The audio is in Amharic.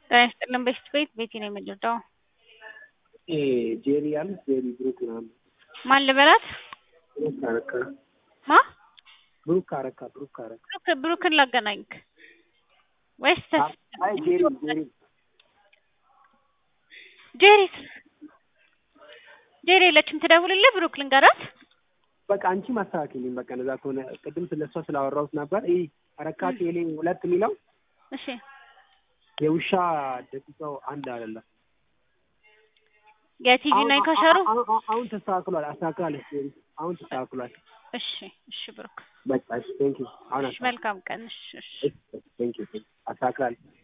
ጤና ይስጥልን በሽት ቤት ቤቴ ነው የምንረዳው። ጄሪ አለች ጄሪ ብሩክ ምናምን ማን ልበላት? ብሩክ አረካ ማ ብሩክ አረካ ብሩክ አረካ ብሩክ ብሩክን ላገናኝክ ወይስ ተስ አይ ጄሪ ጄሪ ጄሪስ ጄሪ የለችም ትደውልልህ ብሩክ ልንገራት በቃ አንቺ ማስተካከልኝ በቃ እንደዛ ከሆነ ቅድም ስለሷ ስላወራሁት ነበር። ይህ አረካ ቴሌ ሁለት የሚለው እሺ የውሻ ደቂቃው አንድ አይደለም። የቲቪ እና የካሸሩ አሁን- አሁን- አሁን ተስተካክሏል። አስተካክላለች ጄሪ አሁን ተስተካክሏል። እሺ እሺ ብሩክ በቃ ቴንክ ዩ አሁን እሺ መልካም ቀን እሺ እሺ ቴንክ ዩ አስተካክላለች።